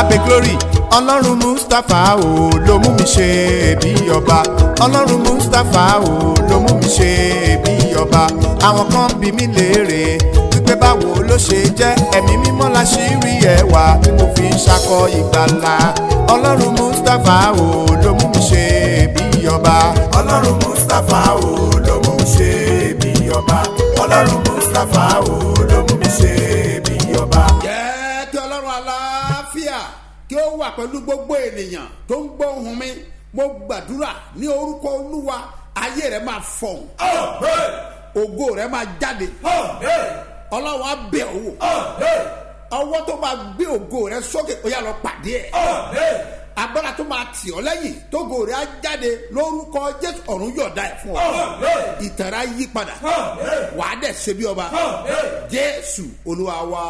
abe glory ọlọ́run mustapha o ló mú mi ṣe bí ọba ọlọ́run mustapha o ló mú mi ṣe bí ọba àwọn kan bí mi léèrè wípé báwo ló ṣe jẹ́ ẹ̀mí mímọ́ la ṣì rí ẹwà tí mo fi ń ṣakọ ìgbàlà ọlọ́run mustapha o ló mú mi ṣe bí ọba ọlọ́run mustapha o ló mú mi ṣe bí ọba ọlọ́run mustapha o ló mú mi ṣe bí ọba. jẹ́ kí ọlọ́run aláfíà kí ó wà pẹ̀lú gbogbo ènìyàn tó ń gbọ́ ohùn mi mo gbàdúrà ní orúkọ olúwa ayé rẹ máa fọ̀hún ògo rẹ máa jáde ọlọ́run á bẹ̀ ọ́ wò ọwọ́ tó máa gbé ògo rẹ sókè ó yà lọ pàdé ẹ̀ agbára tó máa tì ọ́ lẹ́yìn tógo rẹ á jáde lórúkọ jésù ọ̀run yọ̀ọ̀da ẹ̀ fún ọ ìtara yí padà wàá dẹ̀ ṣe bí ọba jésù olúwa wa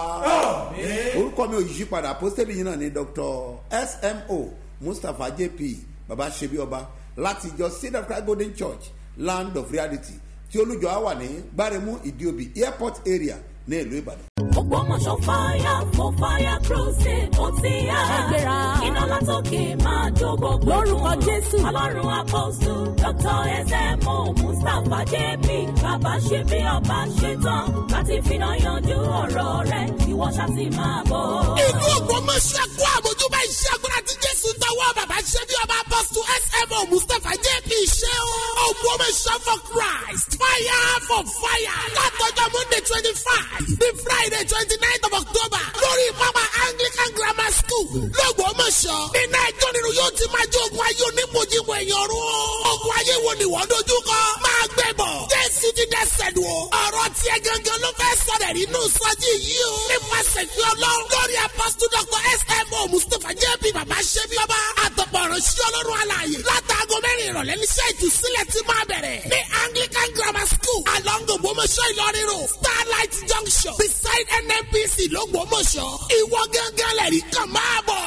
orúkọ mi ò yí padà apostoli yìí náà ni dr smo mustapha jp baba ṣe bí ọba láti ìjọ seed of christ golden church land of reality tí olùjọ á wà ní gbáremú ìdíòbí airport area ní ìlú ìbàdàn. Ògbómọ̀ṣọ́ fire for fire crusade ó ti yá. Ṣàgbéra. Iná látòkè máa jó gbogbo. Lórúkọ Jésù. Ọlọ́run apọ́sù Dr. SMO Mustapha JP bàbá ṣe bí ọba ṣe tán láti finá yanjú ọ̀rọ̀ rẹ̀ ìwọ ṣá ti máa bọ̀. ìlú ògbómọ̀ṣẹ́ kó àmójúbá iṣẹ́ agbára tí jésù tọwọ́ bàbá ṣe bí ọba apọ́sù smo mustapha jp ṣe o. ògbómọ̀ṣẹ́ for christ fire for fire látọjọ́ monday twenty five ní friday twenty nine of october lórí pápá anglican grammar school lọ́gbọ́mọ̀ṣọ́ nínú ẹjọ́ nínú yóò ti máa jẹ́ ogun ayé onímọ̀jìmọ̀ èèyàn rú o. ogun ayé wo ni wọ́n dojú kọ máa gbẹ bọ̀ jésù ti dẹ́sẹ̀ lù o. ọ̀rọ̀ tiẹ̀ gangan ló fẹ́ sọ̀rọ̀ nínú sọ́jí yìí o. nípasẹ̀ fi ọlọ́run lórí apọ́sítù dr smo mustapha jp bàbá ṣẹ́bi ọba àtọ̀pọ̀ ìránṣẹ́ ọlọ́run alààyè látàgọ́ mẹ́rin ìrọ̀lẹ́ níṣẹ́ ìtúsílẹ̀ ti máa bẹ̀rẹ̀ ní anglican grammar school along ògbómọ̀ṣọ́ ìlọrin road starlight junction beside nnpc lọ́gbọ́mọ̀ṣọ́ ìwọ gángan lẹ̀rí kan máa bọ̀.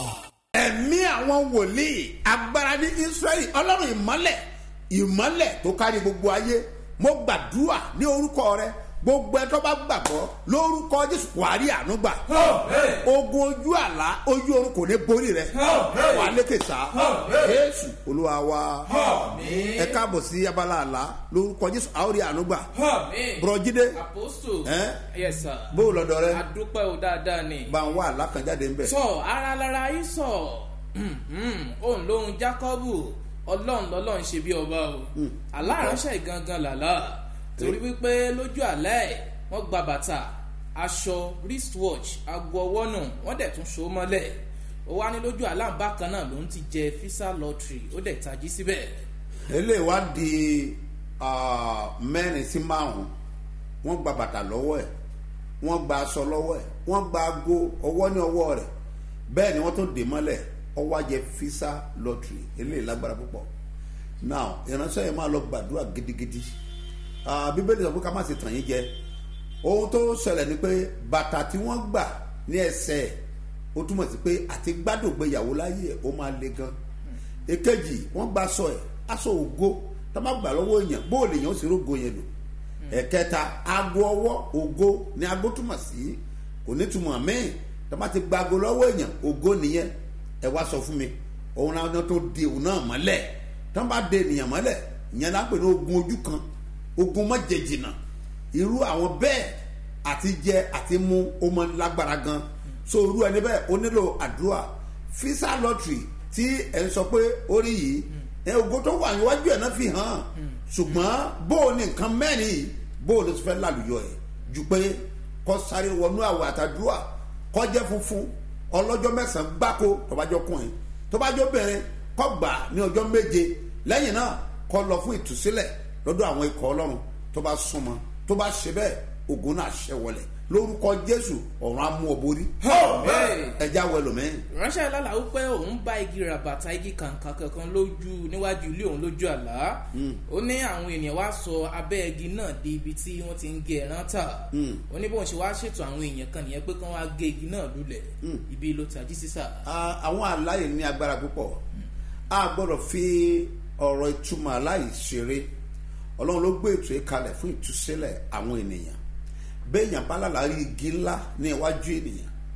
ẹ̀mí àwọn wòlíì agbára ní israẹli ọlọ́run ìmọ́lẹ̀ ìmọ́lẹ̀ tó kárí gbogbo ayé mo gbàdúrà ní orúkọ rẹ gbogbo ẹ tó bá gbàgbọ́ lórúkọ jésù wàá rí àánú gbà ogun ojú àlá ojú oorun kò ní borí rẹ wàá lékè sá jésù olúwa wa ẹ káàbọ̀ sí abala àlá lórúkọ jésù àwọn rí àánú gbà bùrọ̀jídé apostle Eh? yes sir bó o lọ́dọ̀ rẹ adúpẹ́ o dáadáa ni bá ń wá àlá kan jáde ńbẹ. sọ ara lára yìí sọ òun lóhun jákọ́bù ọlọ́run lọ́lọ́run ṣe bí ọba o aláàránṣẹ́ gangan làlá torí wípé lójú àlẹ́ ẹ̀ wọ́n gba bàtà aṣọ wristwatch aago ọwọ́ nù wọ́n dẹ̀ tún so mọ́lẹ̀ ó wá ní lójú àlá bákan náà lòún ti jẹ fisa lottery ó dẹ̀ tají síbẹ̀ eléyìí wá di ah, mẹ́rin sí márùn-ún wọ́n gba bàtà lọ́wọ́ ẹ̀ wọ́n gba aṣọ lọ́wọ́ ẹ̀ wọ́n gba aago ọwọ́ ní ọwọ́ rẹ̀ bẹ́ẹ̀ ni wọ́n tún dè mọ́lẹ̀ ọwọ́ ajẹ́ fisa lottery eléyìí lágbára púpọ̀ now ìránṣẹ́ yẹn máa lọ gbàdúrà gidigidi Ah, bíbélì sọ pé ká má ṣe tàn yín jẹ ohun tó ṣẹlẹ̀ ni pé bàtà tí wọ́n gbà ní ẹsẹ̀ ẹ̀ ó túmọ̀ sí pé àti gbádùn gbéyàwó láyé ẹ̀ ó máa le gan èkejì wọ́n gba aṣọ ẹ̀ aṣọ ògo tá a má gbà lọ́wọ́ èèyàn bóòlù èèyàn ó sì rógo yẹn lò ẹ̀kẹta aago ọwọ́ ògo ni aago túmọ̀ sí kò ní túmọ̀ míì tá a má ti gba aago lọ́wọ́ èèyàn ògo nìyẹn ẹ wá sọ fún mi òun náà tó di òun náà mọ́lẹ̀ tá a bá de ènìyàn mọ́lẹ̀ ìyẹn náà pè ní ogun ojú kan ogun mọ́jẹ̀jìnà irú àwọn bẹ́ẹ̀ àti jẹ àti mu ó mọ lágbára gan so irú ẹni bẹ́ẹ̀ ó nílò àdúrà fisa lottery tí ẹ ń sọ pé ó rí yìí ẹ ogun tó wà níwájú ẹ̀ náà fi hàn ṣùgbọ́n bó o ní nǹkan mẹ́rin yìí bó o lè fẹ́ lálùyọ ẹ̀ ju pé kọ́ sáré wọnú àwọ̀ àtàdúrà kọ́ jẹ́ funfun ọlọ́jọ́ mẹ́sàn-án gbáko tọ́bajọ́ kùnrin tọ́bajọ́ bẹ̀rẹ̀ kọ́ gbà ní ọjọ́ méje lẹ́yìn náà kọ́ lọ fún ìtúsílẹ̀ lọ́dọ̀ àwọn ikọ̀ ọlọ́run tó bá súnmọ́ tó bá ṣe bẹ́ẹ̀ ogun náà ṣẹ wọlé lórúkọ jésù ọ̀run á mú ọ borí ẹja wọ ẹlòmíín. ránṣẹ́ lálà ó pé òun bá igi ràbàtà igi kàǹkà kankan lójú níwájú ilé òun lójú àlá ó ní àwọn ènìyàn wá sọ abẹ́ igi náà di ibi tí wọ́n ti ń gé ẹran tà ó ní bóun ṣe wá ṣètò àwọn èèyàn kan nìyẹn pé kán wá gé igi náà lulẹ̀ ibi ló tají sísà. Ah, àwọn àláyé ní agbára púpọ̀ a gbọ́dọ̀ fi ọ̀rọ̀ ìtumọ̀ aláì ṣeré ọlọ́run ló gbé ètò yìí kalẹ̀ fún ìtúsílẹ̀ àwọn ènìyàn béèyàn bá lálàá rí igi ńlá ní iwájú ènìyàn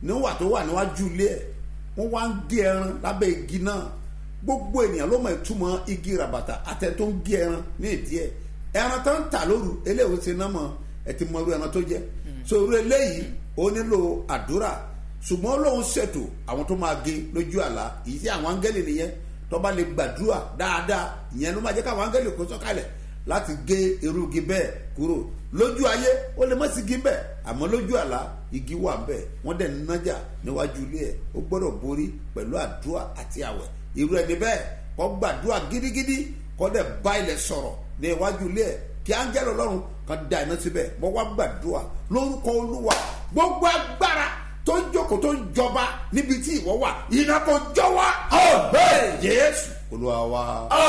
níwà tó wà níwájú ilé ẹ̀ wọ́n wá ń gé ẹran lábẹ́ igi náà gbogbo ènìyàn ló mọ ìtumọ̀ igi ràbàtà àtẹ tó ń gé ẹran ní ìdí ẹ̀ ẹran tó ń tà lóru eléyìí ṣe náà mọ̀ ẹ ti mọ irú ẹran tó jẹ́ so irú eléyìí ó nílò àdúrà ṣùgbọ́n lóun ṣètò àwọn tó máa gé lójú àlá ìyí sí àwọn áńgẹ́lì nìyẹn tó bá lè gbàdúrà dáadáa ìyẹn ló máa jẹ́ káwọn áńgẹ́lì kó sọ́kalẹ̀ láti gé irú igi bẹ́ẹ̀ kúrò lójú ayé ó lè má sí igi bẹ́ẹ̀ àmọ́ lójú àlá igi wà bẹ́ẹ̀ wọ́n dẹ̀ nájà níwájú ilé ẹ̀ ó gbọ́dọ̀ borí pẹ̀lú àdúrà àti àwẹ̀ irú ẹni bẹ́ẹ̀ kó gbàdúrà gidigidi kó dẹ̀ bá ilẹ̀ sọ̀rọ̀ ní iwájú ilé ẹ̀ kí áńgẹ́lì ọlọ́run kan da iná síbẹ̀ mo wá gbàdúrà lórúkọ olúwa gbogbo agbára tó ń jókòó tó ń jọba níbi tí ìwọ wà iná kò jọ wá. ọ̀bẹ jésù olúwa wa.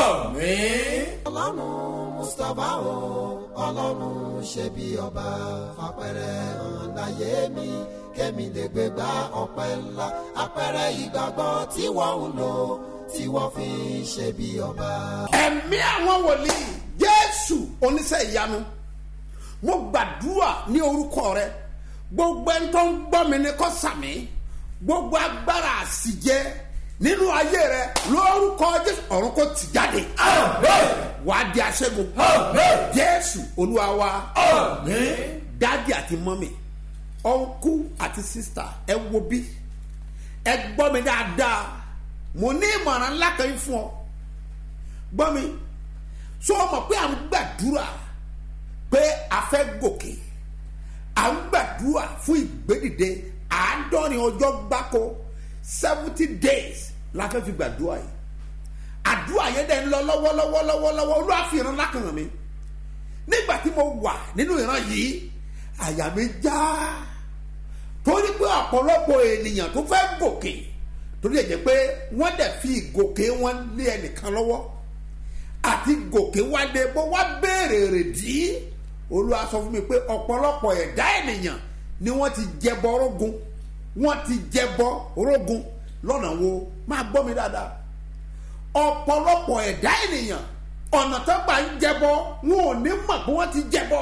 ọlọ́run mustapha o ọlọ́run ṣe bí ọba fapẹ̀rẹ̀ hàn láyé mi kémi lè gbé gba ọpẹ́ ńlá apẹ̀rẹ̀ ìgbàgbọ́ tí wọ́n ń lò tí wọ́n fi ń ṣe bí ọba. ẹ̀mí àwọn wòlíì jésù oníṣẹ́ ìyanu mo gbàdúrà ní orúkọ rẹ gbogbo ẹni tó ń gbọ́ mi ní kó sàmì gbogbo agbára àsìjẹ nínú ayé rẹ lórúkọ jésù ọ̀run kò tì jáde wàá di aṣẹ́gun jésù olúwa wa dádì àti mọ́mì ọ̀nkú àti sísítà ẹ wo bí ẹ gbọ́ mi dáadáa mo ní ìmọ̀ràn ńlá kan yín fún ọ gbọ́ mi sọ ma pé à ń gbàdúrà pé a fẹ́ gòkè à ń gbàdúrà fún ìgbédìde àádọ́rin ọjọ́ gbáko seventy days la fẹ́ fi gbàdúrà yìí àdúrà yẹn dẹ̀ ń lọ lọ́wọ́lọ́wọ́lọ́wọ́ olúwa fi ìran lákàn mi nígbà tí mo wà nínú ìran yìí àyà mi já torí pé ọ̀pọ̀lọpọ̀ ènìyàn tó fẹ́ gòkè torí ẹ̀ jẹ́ pé wọ́n dẹ̀ fi ìgòkè wọn lé ẹnìkan lọ́wọ́ àti gòkè wálé bó wá béèrè rèdí olúwa sọ fún mi pé ọ̀pọ̀lọpọ̀ ẹ̀dá ènìyàn ni wọ́n ti jẹbọ rógun wọ́n ti jẹbọ rógun lọ́nà wo máa gbọ́ mi dáadáa ọ̀pọ̀lọpọ̀ ẹ̀dá ènìyàn ọ̀nà tó gbà ń jẹbọ wọn ò ní mọ̀ pé wọ́n ti jẹbọ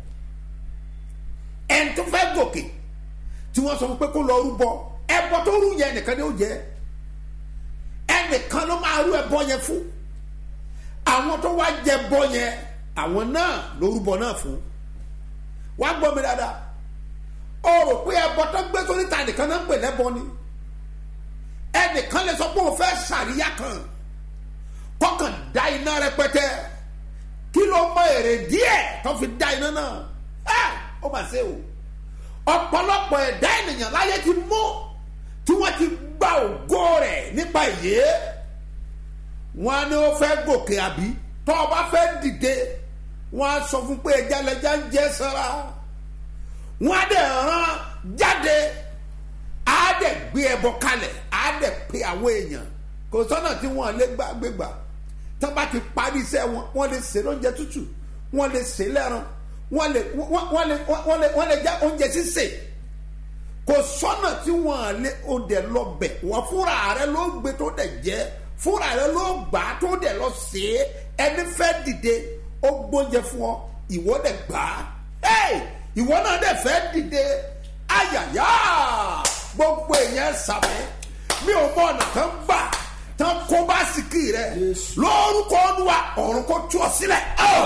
ẹni tó fẹ́ gòkè tí wọ́n sọ fún pé kó lọ rúbọ ẹbọ tó rú yẹn nìkan ni ó jẹ ẹnìkan ló máa rú ẹbọ yẹn fún àwọn tó wá jẹ bọ yẹn àwọn náà lórúbọ náà fún wá gbọ́ mi dáadáa o rò pé ẹbọ tó gbé sórí ta nìkan náà ń pè lẹ́bọ ni ẹnìkan lè sọ pé òun fẹ́ sàríyá kan kọkàn dá iná rẹpẹtẹ kí ló mọ èrè díẹ̀ tó fi dá iná náà ẹ ó mà ṣe o ọ̀pọ̀lọpọ̀ ẹ̀dá ènìyàn láyé ti mú tí wọ́n ti gba ògo rẹ̀ nípa ìyè wọn ní ó fẹ́ gòkè àbí tó o bá fẹ́ dìde wọn á sọ fún pé ẹja lẹja ń jẹ sára wọn á dẹ̀ rán jáde á dẹ̀ gbé ẹbọ kalẹ̀ á dẹ̀ pe àwọn èèyàn kò sọ́nà tí wọ́n lé gbàgbégbà tó bá ti parí iṣẹ́ wọn wọ́n lè ṣe lóúnjẹ tútù wọ́n lè ṣe lẹ́ran wọ́n lè wọ́n lè wọ́n lè wọ́n lè já oúnjẹ sísè kò sọ́nà tí wọ́n lé oúnjẹ lọ bẹ̀ wọ́n fúnra rẹ ló gbé tó dẹ̀ jẹ́ fúnra rẹ ló gbà á tó dẹ̀ lọ sí é ẹni fẹ́ dìde ó gbóúnjẹ fún ọ ìwọ dẹ̀ gbà á ìwọ náà dẹ̀ fẹ́ dìde ayàyà gbogbo èèyàn sàmẹ́ mi ò mọ ọ̀nà kan gbà tán kó bá sìkì rẹ lórúkọ olúwa ọ̀run kó tú ọ sílẹ̀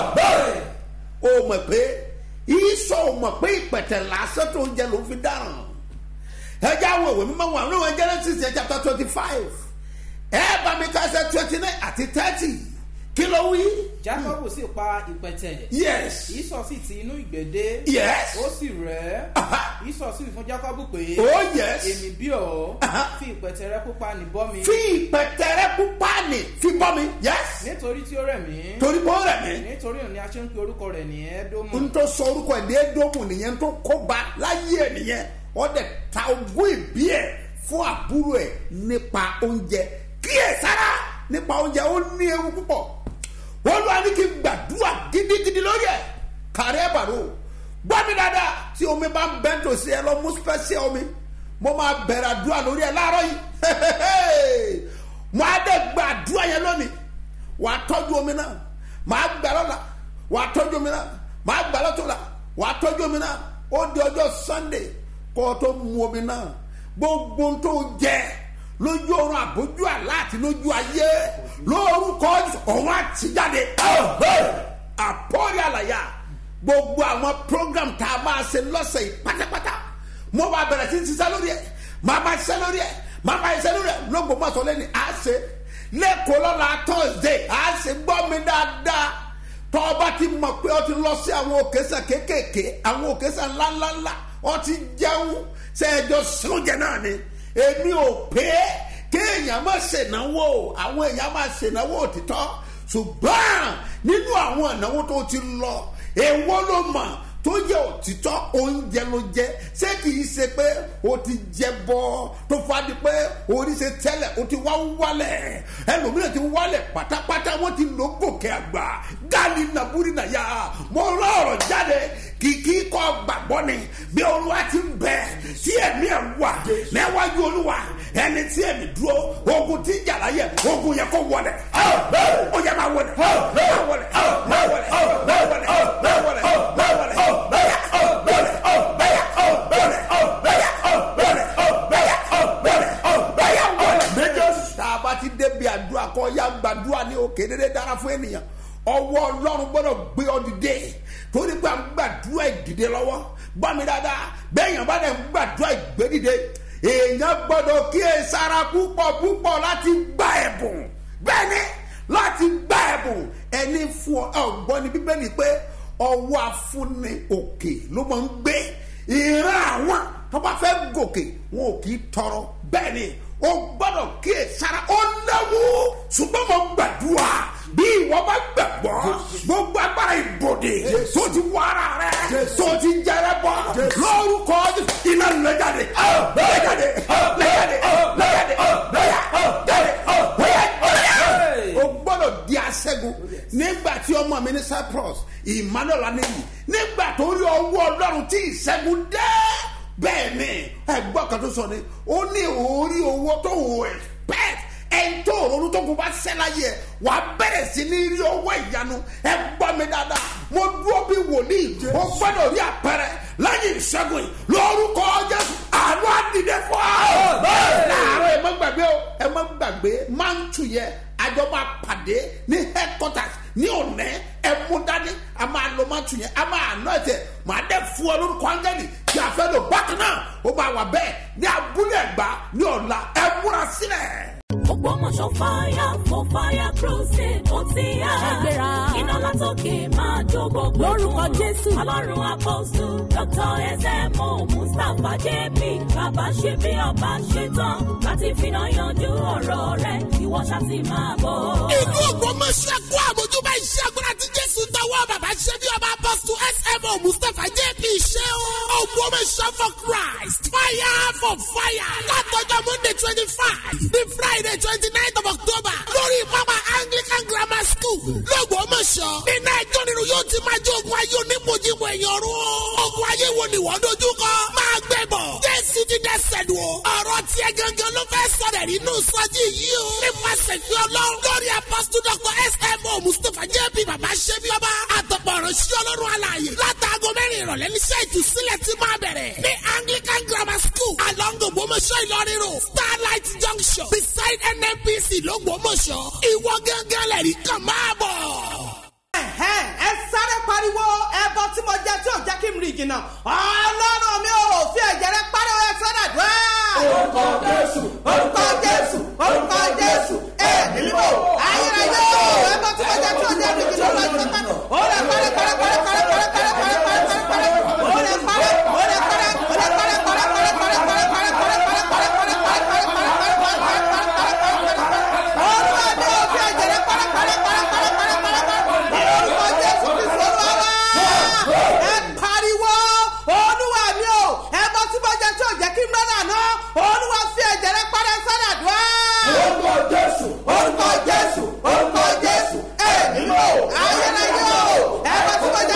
o mọ̀ pé ìsọ o mọ̀ pé ìpẹ̀tẹ̀ lásán tó ń jẹ ló fi dáràn ẹjẹ àwọn ìwé mímọ́ wọn àwọn ìwé Genesis chapter twenty five ẹ bá mi ká ṣe twenty nine àti thirty kí ló wí. jacob sì pa ìpẹ̀tẹ̀. yes ìsọ̀ sì ti inú ìgbẹ́dé. yes ó sì rẹ̀ Aha. ìsọ̀ sì fún jacob pé. oh yes èmi bí ọ Aha. fi ìpẹ̀tẹ̀ rẹ pupa ní bọ́ mi. fi ìpẹ̀tẹ̀ rẹ pupa nì fi bọ́ mi yes nítorí tí ó rẹ̀ mí. torí bó rẹ̀ mí. nítorí òun ni a ṣe ń pe orúkọ rẹ̀ ní ẹ̀ẹ́dómù. n tó sọ orúkọ ẹ̀ ní edomu nìyẹn tó kóba láyé ẹ̀ nìyẹn wọ́n dẹ̀ ta ogún ìbí ẹ̀ fún àbúrò ẹ̀ nípa oúnjẹ kíyè sára nípa oúnjẹ ó ní ewu púpọ̀ wọ́n lọ́wọ́ ní kí n gbàdúrà gidigidi lórí ẹ̀ kárí ẹ̀ bàrò gbọ́ mi dáadáa tí omi bá ń bẹ́ tòsí ẹ lọ mú spẹ́sì omi mo máa bẹ̀rẹ̀ àdúrà lórí ẹ̀ láàárọ̀ yìí mo á dẹ̀ gba àdúrà yẹn lónìí wàá tọ́jú omi náà màá gbà lọ́la wàá tọ́jú omi náà màá gbà lọ́tọ̀la wàá tọ́jú omi náà ó di ọjọ́ sunday kó o tó mu omi náà gbogbo ohun tó jẹ lójú oorun àbójú àlá àti lójú ayé lórúkọ ọ̀hún àtijáde àpọ́rí àlàyé gbogbo àwọn program tá a máa ṣe lọ́sẹ̀ yìí pátápátá mo bá bẹ̀rẹ̀ sí ṣiṣẹ́ lórí ẹ̀ máa bá ṣiṣẹ́ lórí ẹ̀ máa bá ṣiṣẹ́ lórí ẹ̀ lóògbé mọ́sọ̀ lẹ́ni à á ṣe lẹ́kọ̀ọ́ lọ́la thursday à á ṣe gbọ́ mi dáadáa tọ́ ọba ti mọ̀ pé ọ ti lọ sí àwọn òkèsàn kéékèèké àwọn òkèsàn ńláńláńlá ọ ti jẹun ṣe ẹjọ́ sóúnjẹ náà ni èmi ò pé kéèyàn má ṣènáwó àwọn èèyàn má ṣènáwó òtítọ́ ṣùgbọ́n nínú àwọn ìnáwó tó ti lọ èwo ló mọ̀ tó yẹ òtítọ́ oúnjẹ ló jẹ ṣé kìí ṣe pé o ti jẹ bọ́ tó fadi pé orí ṣe tẹ́lẹ̀ o ti wá wálẹ̀ ẹlòmíràn ti wálẹ̀ pátápátá wọ́n ti lò gòkè àgbà gáàlì nàbúrì nàyà mo rọrọ̀ jáde kìkì kọ́ gbàgbọ́ ni bí olúwa ti ń bẹ tí ẹ̀mí ẹ̀ wà níwájú olúwa ẹni tí ẹ̀mí dúró ogun tí ń jàlá yẹ ogun yẹ kó wọlẹ̀ ó yẹ máa wọlẹ̀ máa wọlẹ̀ máa wọlẹ̀ máa wọlẹ̀ máa wọlẹ̀ máa wọlẹ̀. tá a bá ti débi àdúrà kọ ya gbàdúrà ní òkè dédé dára fún ènìyàn ọwọ́ ọlọ́run gbọ́dọ̀ gbé ọ dìde torí pé à ń gbàdúrà ìdìde lọ́wọ́ gbọ́ mi dáadáa bẹ́ẹ̀yàn bá dẹ̀ ń gbàdúrà ìgbé dìde èèyàn gbọ́dọ̀ kíyè sára púpọ̀ púpọ̀ láti gba ẹ̀bùn bẹ́ẹ̀ ni láti gba ẹ̀bùn ẹni fún ọ ọgbọ́n ní bíbélì pé ọwọ́ afúnni òkè ló máa ń gbé ìran àwọn tó bá fẹ́ gòkè wọn ò kì í tọrọ bẹ́ẹ̀ ni o gbọ́dọ̀ kíyè sára ó léwu ṣùgbọ́n mo gbàdúrà bí ìwọ bá gbàgbọ́ gbogbo agbára ìbòde tó ti wọ ara rẹ tó ti jẹrẹ bọ lórúkọ iná lẹ́jáde lẹ́jáde lẹ́jáde lẹ́jáde lẹ́jáde o gbọ́dọ̀ di aṣẹ́gun nígbà tí ọmọ mi ní cyprus emmanuel aneyi nígbà tó rí ọwọ́ ọlọ́run tí ìṣẹ́gun dé bẹ́ẹ̀ ni ẹgbọ́n kan tó sọ ni ó ní orí owó tó wò expect ẹni tó ronú tó kó bá sẹ́láyé ẹ̀ wà á bẹ̀rẹ̀ sí ní rí owó ìyanu ẹ gbọ́ mi dáadáa mo dúró bí wòlíì ó gbọ́dọ̀ rí àpẹẹrẹ lẹ́yìn ìṣẹ́gun yìí lórúkọ jésù àánú àdìdẹ fún ọ. láàárọ̀ ẹ má gbàgbé o ẹ má gbàgbé máa ń tù yẹ àjọ máa pàdé ní headquarters ní ọ̀nẹ́ ẹ mú dání a máa lọ máa tù yẹn a máa nọ ẹsẹ̀ màá dẹ́ fún ọ lórúkọ áńgẹ́lì tí a fẹ́ lò bákan náà ó máa wà bẹ́ẹ̀ ní abúlé ẹ̀gbá ní ọ̀la ẹ múra sílẹ̀. Ògbómọ̀ṣọ́ fire for fire crusade ó ti yá. Ẹgbẹ́ra. Iná látòkè máa jó gbogbo. Lórúkọ Jésù. Ọlọ́run àpọ̀sù Dr. S.M.O. Mustapha J.P. Bàbá ṣe bí ọba ṣe tán láti finá yanjú ọ̀rọ̀ rẹ̀. Ìwọ ṣá ti máa bọ̀. ìlú ògbómọ̀ṣẹ́ kó àmójúbá iṣẹ́ agbára tí jésù tọwọ́ bàbá ṣe bí ọba apọ́sù smo mustapha jp ṣe o. ògbómọ̀ṣẹ́ for christ fire for fire látọjọ́ monday twenty five ní friday twenty nine of october lórí pápá anglican grammar school lọ́gbọ́mọ̀ṣọ́ iná ẹjọ́ nínú yóò ti máa jẹ́ ogun ayé onímọ̀jìmọ̀ ẹ̀yàn rún o. ogun ayé wo ni wọ́n dojú kọ máa gbẹ bọ̀ jésù ti dẹ́sẹ̀ lù o. ọ̀rọ̀ tiẹ̀ gangan ló fẹ́ sọ̀rọ̀ nínú sọ́jí yìí o. nípasẹ̀ fi ọlọ́run lórí apọ́sítù dr smo mustapha jp bàbá ṣẹ́bi ọba àtọ̀pọ̀ ìránṣẹ́ ọlọ́run alààyè látàgọ́ mẹ́rin ìrọ̀lẹ́ níṣẹ́ ìtúsílẹ̀ ti máa bẹ̀rẹ̀ ní anglican grammar school along ògbómọ̀ṣọ́ ìlọrin road starlight junction beside nnpc lọ́gbọ́mọ̀ṣọ́ ìwọ gángan lẹ́rìí kan máa bọ̀. ẹ̀hẹ́n, ẹ sáré pariwo ẹbọ tí mo jẹ tí ò jẹ́ kí n rìn jìnnà ọlọ́run mi ò fi ẹ̀jẹ̀ rẹ pariwo ẹ sọ́dà dùn ẹ́. orúkọ jésù orúkọ jésù orúkọ jésù ẹ nílò ayérayé o ẹbọ tí mo jẹ tí ò jẹ́ rìn jìnnà lọ́jọ́ pẹ́ ó lè parẹ́ parẹ́ parẹ́ parẹ́ parẹ́ parẹ́ parẹ́ parẹ́ parẹ́ ó lè parẹ́ ó lè parẹ́ ó lè parẹ́ parẹ́ parẹ́ parẹ́ parẹ́ parẹ́ parẹ́ parẹ́ parẹ́ parẹ́ parẹ́ parẹ́ parẹ́ orúkọ mi ò fi ẹ̀jẹ̀ rẹ parẹ́ parẹ́ parẹ́ parẹ́ parẹ́ parẹ́ parẹ́ orúkọ jésù kristu olúwa ẹ pariwo olúwa mi o ẹ bọ tí mo jẹ tí ò jẹ kí n rán àná olúwa fi ẹ̀jẹ̀ rẹ parẹ́ sọ́dà dùn án. orúkọ jésù orúkọ jésù orúkọ jésù ẹ nílò ayẹyẹ o ẹ bọ tí mo jẹ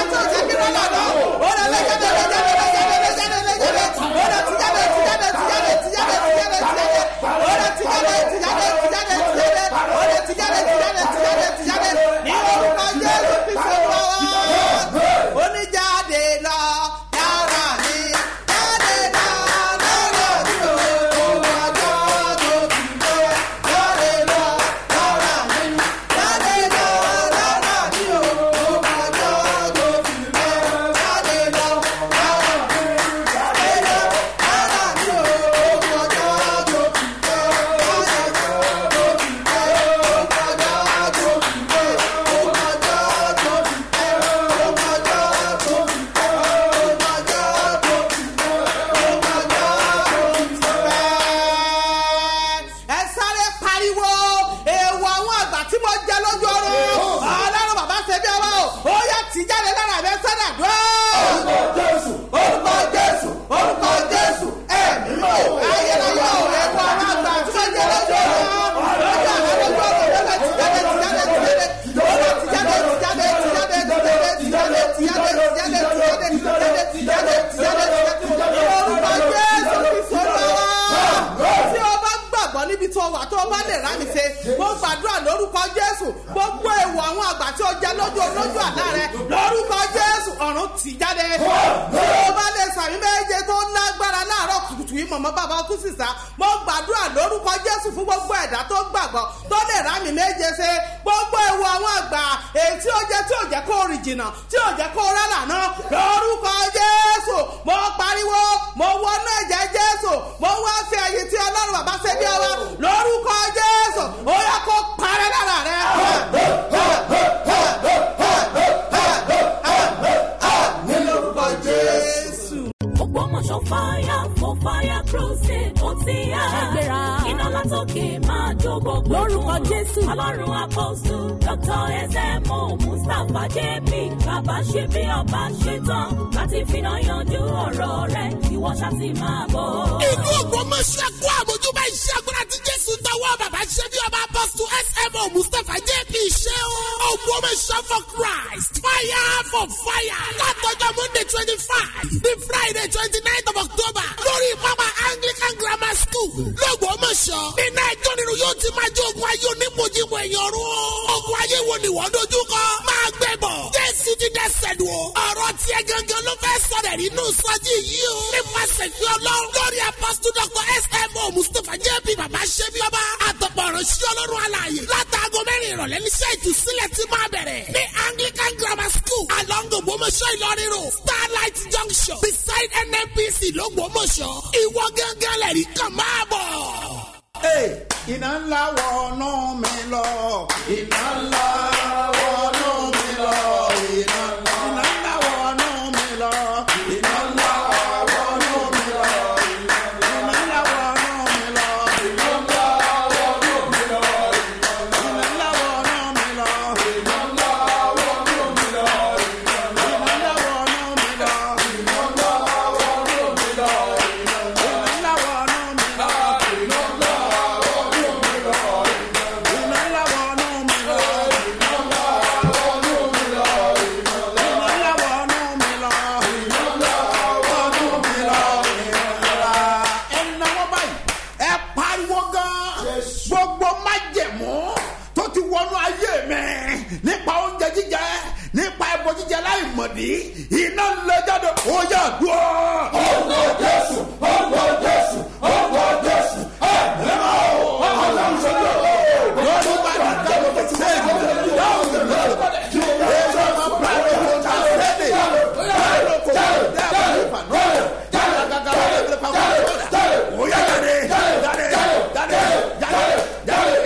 lójú olójú àlá rẹ lórúkọ jésù ọ̀run tì jáde tí o bá lè sàmì méje tó lágbára láàárọ̀ kùtùkùtù yìí mọ̀mọ́ bàbá kú sísá mo gbàdúrà lórúkọ jésù fún gbogbo ẹ̀dá tó gbàgbọ́ tó lè rá mi méje ṣe gbogbo ewu àwọn àgbà èyí tí ó jẹ́ tí ò jẹ́ kó rìn jìnnà tí ò jẹ́ kó rẹ́ lànà lórúkọ jésù mo pariwo mo wọnú ẹ̀jẹ̀ jésù mo wá fi àyè tí ọlọ́run bàbá ṣe bí ọwọ́ lórúkọ jésù ó yẹ kó parẹ́ lára rẹ. ní lórúkọ jésù. Ògbómọ̀ṣọ́ fire for fire crusade ó ti yá. Ṣàgbéra. Iná látòkè máa jó gbogbo. Lórúkọ Jésù. Ọlọ́run apọ́sù Dr. Ezemo Mustapha JP. Bàbá ṣe bí ọba ṣe tán láti finá yanjú ọ̀rọ̀ rẹ̀. Ìwọ ṣá ti máa bọ̀. inú ògbómọ̀ṣẹ́ kó àmójúbá iṣẹ́ agbára tí jésù tọwọ́ bàbá ṣe bí ọba apọ́sítù smo mustapha jp ṣe o. ògbómọ̀ṣẹ́ for christ fire for fire látọjọ́ monday twenty five ní friday twenty nine of october lórí pápá anglican grammar school lọ́gbọ́mọ̀ṣọ́ nínú ẹjọ́ nínú yóò ti máa jẹ́ ogun ayé onímọ̀jìmọ̀ èèyàn rú o. ogun ayé wo ni wọ́n dojú kọ máa gbẹ bọ̀ jésù ti dẹ́sẹ̀ lù o. ọ̀rọ̀ tiẹ̀ gangan ló fẹ́ sọ̀rọ̀ nínú sọ́jí yìí o. nípasẹ̀ fi ọlọ́run lórí apọ́sítù dr smo mustapha jp bàbá ṣẹ́bi ọba àtọ̀pọ̀ sí ọlọ́run alààyè látàgọ́ mẹ́rin ìrọ̀lẹ́ níṣẹ́ ìtúsílẹ̀ ti máa bẹ̀rẹ̀ ní anglican grammar school along ògbómọ̀ṣọ́ ìlọrin road starlight junction beside nnpc lọ́gbọ́mọ̀ṣọ́ ìwọ gángan lẹ̀rí kan máa bọ̀. Hey, iná ńlá wọnú mi lọ. iná ńlá wọnú mi lọ. iná ńlá iná ńlá wọnú mi lọ. iná ńlá wọnú mi lọ. iná ńlá wọnú mi lọ. iná ńlá wọnú mi lọ. iná ńlá wọnú mi lọ. iná ńlá wọnú mi lọ. iná ńlá wọnú mi lọ. iná ńlá wọnú mi lọ. iná ńlá wọnú mi lọ. iná ńlá gbogbo májẹ̀mú tó ti wọnú ayé mi nípa oúnjẹ jíjẹ nípa ẹbọ jíjẹ láì mọ̀dí iná lè jáde ó yà dùn. ọgbọ jésù ọgbọ jésù ọgbọ jésù ẹ ẹ máa wọ ọlọrun sọjọ lọdún bá dà dábò tó ti sẹyìn lọdún dáhùn tó lọ ẹ sọ ma bá ẹ kó ta lẹdẹ ẹ lọ kó dábò ní ìfànú jáde gàgà wọlé ìfẹ́ pàmò jáde ó yà jáde jáde jáde jáde jáde jáde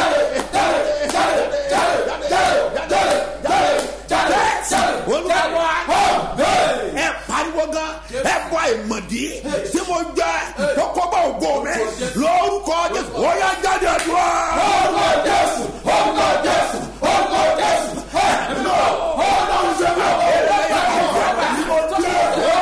olùwàwà ẹ pariwo gan ẹ bọ ìmọ̀dí tí mo jẹ kókó bá ògo mi lórúkọ jésù ó yá jáde dùn. orúkọ jésù orúkọ jésù orúkọ jésù ẹ lọ ọlọrun ṣe mọ ọlọrun ṣe mọ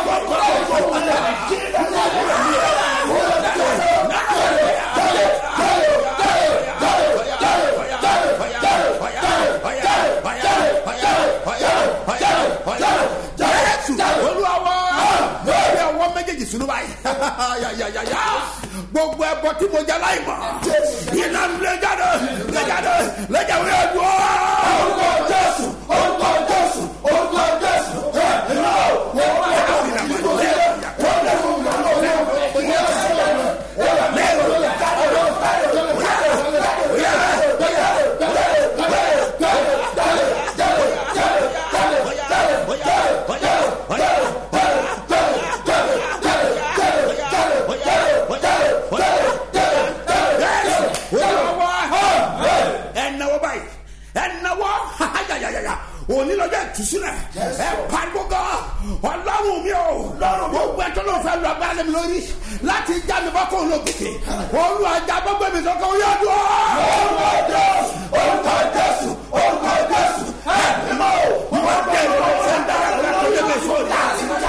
olúwa lórí ọwọ́ méjèèjì sínú báyìí yàyàyàyà gbogbo ẹbọ tí mo jẹ láì mọ iná lè jáde lè jáde lè jáde lè dùn. orúkọ jésù orúkọ jésù orúkọ jésù ẹ ẹ náà wọ́n wá ẹnáwó báyìí ẹnáwó yàyàyàyà onílọ́jọ́ ìtúsílẹ̀ ẹ pariwo gan ọlọ́run mi o gbogbo ẹjọ́ ló fẹ́ lọ bá lẹ́mi lórí láti já mi bá kó o lọ gòkè olú ajá gbogbo mi sọ́kàn ó yá dùn ọ́. orúkọ jésù orúkọ jésù orúkọ jésù ẹ ẹ mọ o wọ́n dé ìlú ṣe ń dára lọ́la tó yẹ kí sóò dá sí i.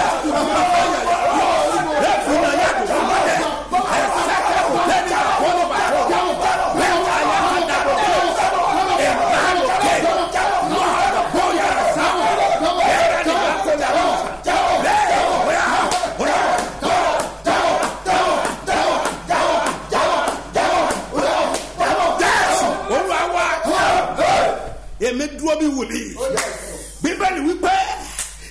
ẹ fún mi yá dùn fún mi dẹ ẹ sẹ́kẹ̀ kò lẹ́ni àkọ́lọ́ bá yọ bẹ́ẹ̀ ká yẹ kí n dàgbọ́ ẹ bá ń kẹ́ lọ́wọ́ bóyá sáwọn ẹ bá ní bá kó dàgbọ́ bẹ́ẹ̀ bóyá bóyá. Jésù olúwa wa èmi dúró bí wòlíì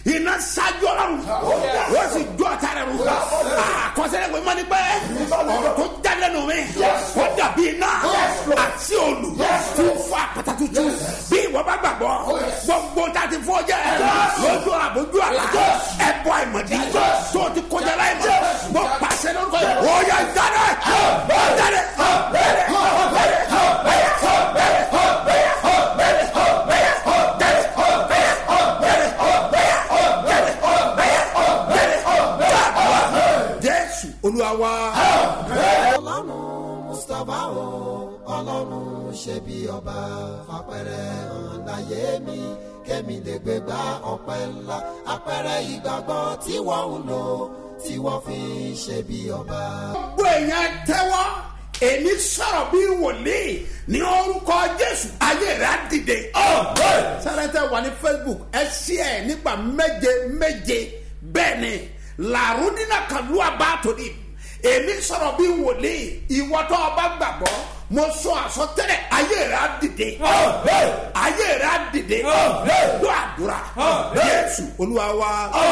iná ṣáájú ọlọ́run wọ́n sì jó ọ̀tá rẹ̀ rú àkọsílẹ̀ pé mọ́ni pé ọ̀rọ̀ tó jáde lẹ́nu mi wọ́n dàbí iná àti olù tí ó fọ àpáta tuntun bí ìwọ bá gbàgbọ́ gbogbo tá a ti fọ́ jẹ́ lójú àbójú àlá ẹ̀bọ àìmọ̀dí tó o ti kọjá láì mọ̀ mo pàṣẹ lórúkọ yìí ó yẹ jáde jáde jáde. jésù olúwa wa. ọlọ́run mustapha o ọlọ́run ṣe bí ọba fapẹ̀rẹ̀ hàn láyé mi kémi lè gbé gba ọpẹ́ ńlá apẹ̀rẹ̀ ìgbàgbọ́ tí wọ́n ń lò tí wọ́n fi ṣe bí ọba. gbogbo èèyàn tẹ́wọ́ èmi sọ̀rọ̀ bí wòlíì ní orúkọ jésù ayé rẹ̀ á dìde. sẹ́rẹ̀tẹ̀ wà ní facebook ẹ ṣí ẹ̀ nígbà méje méje bẹ́ẹ̀ ni làrúdínà kàlú àbátòní èmi sọ̀rọ̀ bí wòlíì ìwọ́tọ̀ ọba gbàgbọ́ mo sọ àsọtẹ́lẹ̀ ayé rẹ̀ á dìde. ayé rẹ̀ á dìde. ló àdúrà jésù olúwa wa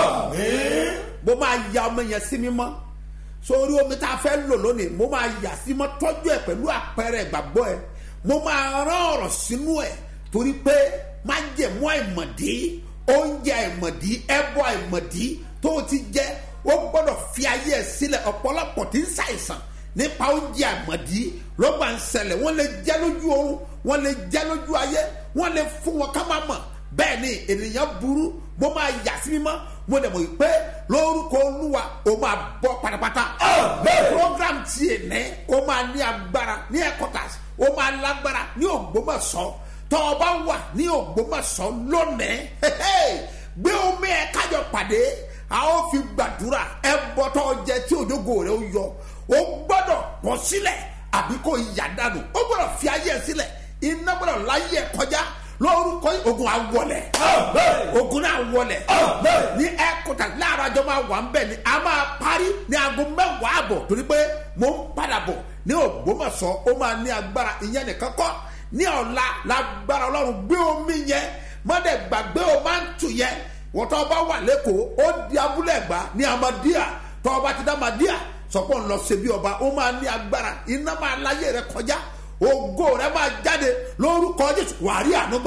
mo máa ya ọmọ yẹn sí mímọ́ sórí omi tá a fẹ́ lò lónìí mo máa yà sí mọ́ tọ́jú ẹ̀ pẹ̀lú àpẹẹrẹ ìgbàgbọ́ ẹ̀ mo máa rán ọ̀rọ̀ sínú ẹ̀ torí pé má jẹ̀mú àìmọ̀dí oúnjẹ àìmọ̀dí ẹbọ àìmọ̀dí tó o ti jẹ ó gbọ́dọ̀ fi ayé ẹ̀ sílẹ̀ ọ̀pọ̀lọpọ̀ tí ń ṣàìsàn nípa oúnjẹ àìmọ̀dí ló gbà ń ṣẹlẹ̀ wọ́n lè jẹ́ lójú oorun wọ́n lè jẹ́ lójú ayé wọ́n lè fún wọn ká má mọ̀ bẹ́ẹ̀ ni ènìyàn burú mo máa yà sí mímọ́ mo dẹ̀ mọ̀ pé lórúkọ olúwa o máa bọ́ pátápátá. program tiẹ̀ ní o máa ní agbára ní headquarters o máa lágbára ní ògbómọ̀ṣọ́ tọ́ ọ bá wà ní ògbómọ̀ṣọ́ lónìí gbé omi ẹ̀ kájọ pàdé a ó fi gbàdúrà ẹ bọ́tọ̀ jẹ tí òjògo rẹ ó yọ o gbọ́dọ̀ bọ́ sílẹ̀ àbí kò yà dànù o gbọ́dọ̀ fi ayé ẹ sílẹ̀ iná gbọ́dọ̀ láyé ẹ kọjá lórúkọ yìí ogun awọlẹ ogun náà wọlẹ ní ẹkọta láàárọ̀ àjọ máa wà ń bẹ̀ ni a máa parí ní aago mẹ́wàá àbọ̀ torí pé mo ń padà bọ̀ ní ògbómọ̀ṣọ́ ó máa ní agbára ìyẹn nìkan kọ́ ní ọ̀la lágbára ọlọ́run gbé omi yẹn mọ́dẹ̀ gbàgbé o máa ń tù yẹn wọ́n tọ́ bá wà lẹ́kọ̀ọ́ ó di abúlé ẹ̀gbá ní amadíà tọ́ bá ti dá amadíà sọpọ̀ ńlọ ṣebí ọba ó máa ní agbára iná máa láyé rẹ kọjá ògo rẹ máa jáde lórúkọ jésù wàá rí ànúgbà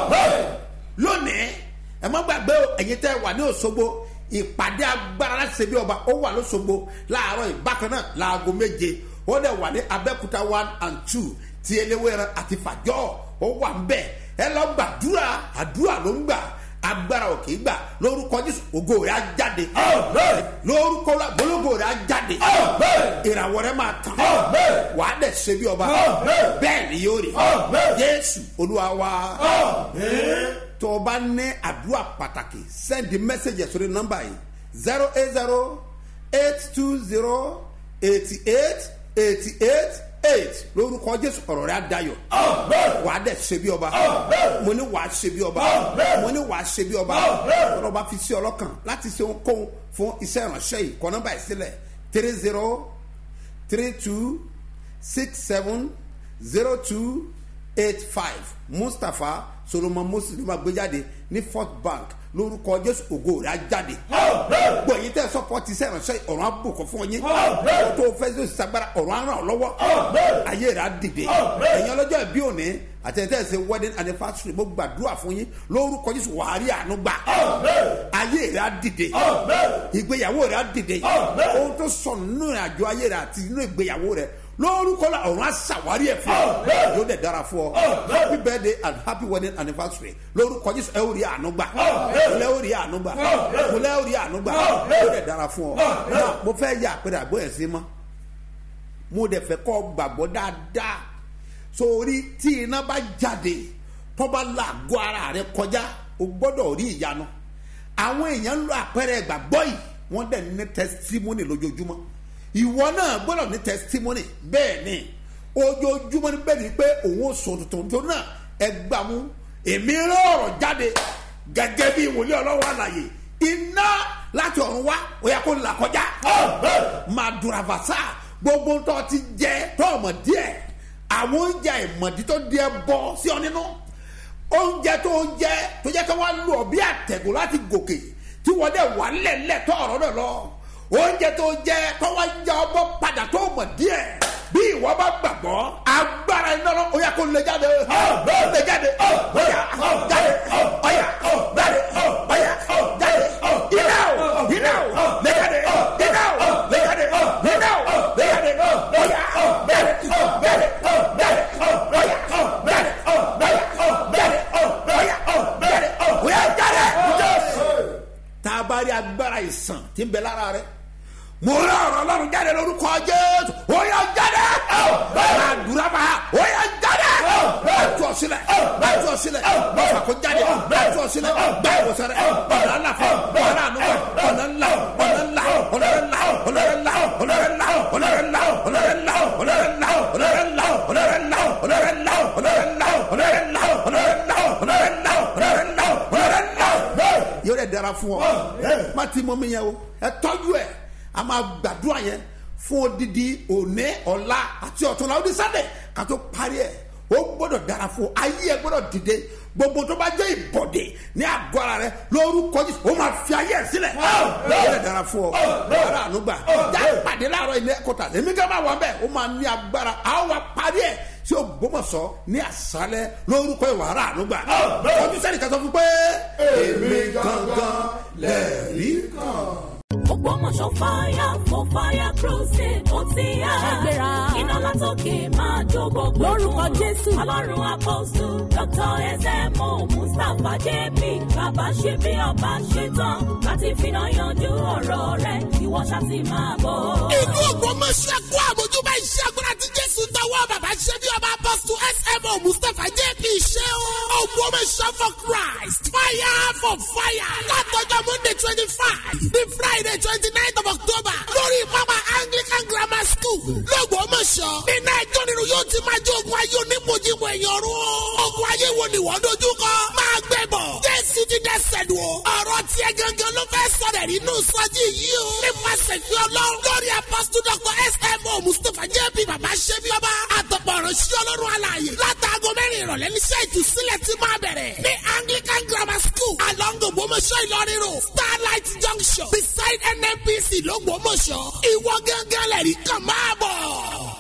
lónìí ẹ má gbàgbé o ẹ̀yin tẹ́ wà ní òṣogbo ìpàdé agbára láti ṣe bí ọba ó wà lóṣogbo láàárọ̀ ìbákan náà láago méje ó dẹ̀ wà ní abẹ́kúta one and two ti eléwéran àti fàjọ́ ó wà ń bẹ̀ ẹ lọ gbàdúrà àdúrà ló ń gbà agbára ò kì í gbà lórúkọ jésù ògo rẹ á jáde lórúkọ la bológo rẹ á jáde ìràwọ̀ rẹ máa tàn wà á dẹ̀ ṣe bí ọba bẹ́ẹ̀ ni yóò rí jésù olúwa wa tó o bá ní àdúrà pàtàkì send message sórí nọ́mbà yìí zero eight zero eight two zero eighty eight eighty eight eight lórúkọ jésù ọ̀rọ̀ rẹ̀ adayọ̀ wà á dẹ̀ ṣe bí ọba mo ní wà á ṣe bí ọba mo ní wà á ṣe bí ọba ọ̀rọ̀ bá fi sí ọlọ́kàn láti ṣe ohunkóhun fún iṣẹ́ ìránṣẹ́ yìí kọ́ nọ́mbà yìí sílẹ̀ three zero three two six seven zero two eight five mustapha solomon moses ló máa gbé jáde ní fort bank lórúkọ jésù ògo rẹ̀ á jáde gbọ́ yín tẹ́ sọ́pọ́tì iṣẹ́ ìránṣẹ́ ọ̀run á bùkún fún yín ọ̀run tó fẹ́ sí sagbara ọ̀run á ràn ọ́ lọ́wọ́ ayé rẹ̀ á dìde ẹ̀yin ọlọ́jọ́ ìbí òní àtẹ̀tẹ̀ ṣe wedding anniversary mo gbàdúrà fún yín lórúkọ jésù wàá rí àánú gbà ayé rẹ̀ á dìde ìgbéyàwó rẹ̀ á dìde ohun tó sọnù nínú ìrìnàjò ayé rẹ̀ àti nínú ìgbéyàwó rẹ̀ lórúkọ la ọ̀run aṣàwárí ẹ̀ fún ọ yóò dẹ̀ dára fún ọ happy birthday and happy wedding anniversary lórúkọ jésù ẹ ó rí àánú gbà múlẹ̀ ó rí àánú gbà múlẹ̀ ó rí àánú gbà yóò dẹ̀ dára fún ọ náà mo fẹ́ yà àpẹẹrẹ àgbọ̀ ẹ̀ sí mọ́ mo dẹ̀ fẹ́ kọ́ gbàgbọ́ dáadáa sórí tí iná bá jáde tó bá làgọ́ ara rẹ kọjá o gbọ́dọ̀ rí ìyanu àwọn èèyàn ń lo àpẹẹrẹ ìgbàgbọ́ yìí wọ́n dẹ̀ ní testimony lójoojúmọ́ ìwọ náà gbọ́dọ̀ ní testimony bẹ́ẹ̀ ni ojoojúmọ́ ni bẹ́ẹ̀ ni pé òun ò sọ tuntun tó náà ẹ gbà mú èmi rán ọ̀rọ̀ jáde gẹ́gẹ́ bí wòlíì ọlọ́wọ́ àlàyé iná láti ọ̀run wá ó yẹ kó là kọjá máa dùrà fàṣà gbogbo tó ti jẹ tó ọmọ díẹ̀ àwọn oúnjẹ ìmọ̀dí tó di ẹ bọ́ sí ọ nínú oúnjẹ tó ń jẹ tó jẹ́ kí wọ́n lù ọ bí àtẹ̀gùn láti gòkè tí wọ́n dẹ̀ wà lẹ́lẹ̀ tó ọ̀rọ̀ náà lọ oúnjẹ tó jẹ tọ́wọ́ ya ọmọ padà tó mọ̀ díẹ̀ bí ìwọ bá gbàgbọ́ agbára iná lọ ó yà kó lè jáde lè jáde ọ̀yà jáde ọ̀yà jáde ọ̀yà jáde iná o iná o lè jáde iná o lè jáde iná o lè jáde ọ̀yà jáde jáde jáde ọ̀yà jáde ọ̀yà jáde ọ̀yà jáde ọ̀yà jáde tá a bá rí agbára ìsàn tí ń bẹ lára rẹ mo rí ọ̀rọ̀ ọlọ́run jáde lórúkọ jésù ó yà jáde àdúrà bá ó yà jáde bàtú ọ̀sílẹ̀ bàtú ọ̀sílẹ̀ bàfà kó jáde bàtú ọ̀sílẹ̀ báyìí sẹ́rẹ̀ ọ̀nà ńlá fún ọ̀nà ànúgbà ọ̀nà ńlá ọ̀nà ńlá ọ̀nà ńlá ọ̀nà ńlá ọ̀nà ńlá ọ̀nà ńlá ọ̀nà ńlá ọ̀nà ńlá ọ̀nà ńlá ọ̀nà ńlá ọ̀nà ńlá ọ̀nà ńlá ọ̀nà ńlá ọ̀nà ńlá ọ̀nà ńlá ọ̀nà ńlá ọ̀nà ńlá yóò dẹ̀ dára fún ọ má ti mọ mi yẹn o ẹ tọ́jú ẹ a máa gbàdúrà yẹn fún odidi òní ọ̀la àti ọ̀túnla ó di sátẹ̀ ká tó parí ẹ̀ ó gbọ́dọ̀ dára fún ọ ayé ẹ gbọ́dọ̀ dìde gbogbo tó bá jẹ́ ìbọ̀dé ní àgọ́ ara rẹ lórúkọ jésù ó máa fi ayé ẹ sílẹ̀ ó lè dára fún ọ ara ànúgbà já pàdé láàárọ̀ ilé kọta èmi kan máa wà bẹ́ẹ̀ ó máa ní agbára àwọn wa parí ẹ̀ tí o gbọmọsọ ní àṣálẹ lórúkọ ìwà ara ànúgbà ọdún sẹ́ni kan sọ fún pé èmi gangan lẹ́ẹ̀rí kan. Ògbómọ̀ṣọ́ fire for fire crusade ó ti yá. Ẹgbẹ́ra. Iná látòkè máa jó gbogbo. Lórúkọ Jésù. Ọlọ́run àpọ́sù Dr. Ezemo Mustapha JB. Bàbá ṣe bí ọba ṣe tán. Láti finá yanjú ọ̀rọ̀ rẹ̀. Ìwọ ṣá ti máa bọ̀. inú ògbómọ̀ṣẹ́ kó àmójúbá iṣẹ́ agbára tí jésù tọwọ́ bàbá ṣe bí ọba apọ́sù smo mustapha jp ṣe o. ògbómọ̀ṣẹ́ for christ fire for fire látọjọ́ monday twenty five the friday twenty nine of october lórí pápá anglican grammar school lọ́gbọ́mọ̀ṣọ́ nínú ẹjọ́ nínú yóò ti máa jẹ́ ogun ayé onímọ̀jìmọ̀ ẹ̀yàn ọ̀run o. ogun ayé wo ni wọ́n dojú kọ máa gbẹ bọ̀ jésù ti dẹ́sẹ̀ lù o. ọ̀rọ̀ tiẹ̀ gangan ló fẹ́ sọ̀rọ̀ nínú sọ́jí yìí o. nípasẹ̀ fi ọlọ́run lórí apọ́sítù dr smo mustapha jp bàbá ṣẹ́bi ọba àtọ̀pọ̀ ìránṣẹ́ ọlọ́run alààyè látàgọ́ mẹ́rin ìrọ̀lẹ́ níṣẹ́ ìtúsílẹ̀ ti máa bẹ̀rẹ̀ ní anglican grammar school along ògbómọ̀ṣọ́ ìlọrin road starlight junction beside nnpc lọ́gbọ́mọ̀ṣọ́ ìwọ gángan lẹ́rìí kan máa bọ̀.